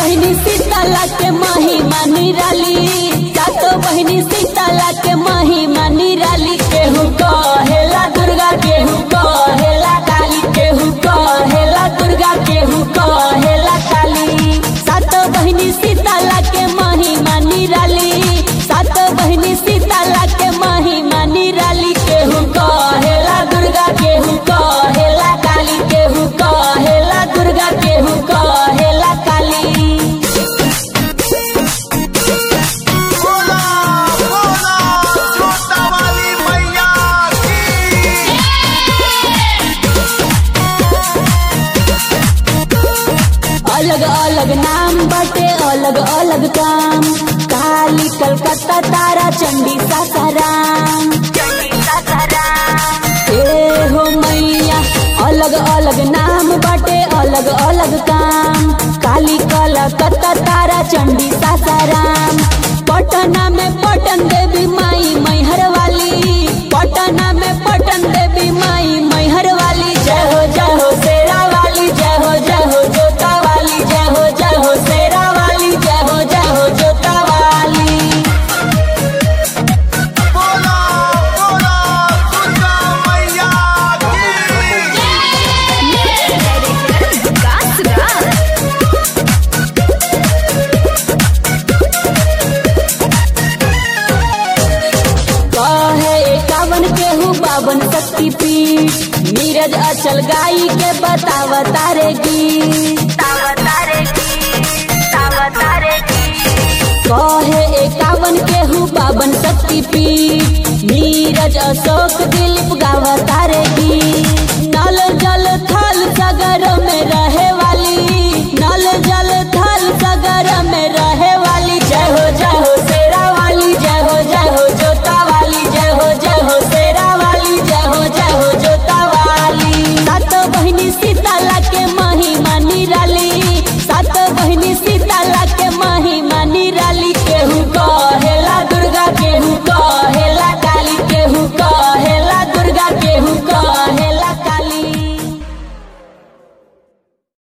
बहिनी सीताला के महिमा निराली सातो बहिनी सीताला के महिमा निराली केहू कहेला दुर्गा केहू कहेला काली केहू कहेला दुर्गा केहू कहेला काली सातो बहिनी सीताला के महिमा निराली सातो बहिनी सीताला के महिमा निराली केहू कहेला दुर्गा केहू कहेला काली केहू कहेला दुर्गा केहू कहेला काली बोला बोला छोटा वाली मैया की अलग अलग नाम बटे अलग अलग काम काली कलकत्ता तारा चंडी सासाराम ए हो मैया अलग अलग नाम बटे अलग अलग काम काली कलकत्ता तारा चंडी सासाराम पटना में पटन देवी माई मैहर वाली पटना में पटन देवी माई मैहर वाली जय हो जय हो शेरा वाली जय हो जय हो जोता वाली जय हो जय हो शेरा वाली जय हो जय हो जोता वाली बोला बोला दुर्गा मैया की कहे एकावन केहू बावन शक्ति पीठ नीरज अचल गाई के बतावा तारे गीत कहे एकावन केहू बावन शक्ति पीठ नीरज अशोक दिलीप गावा तारे गीत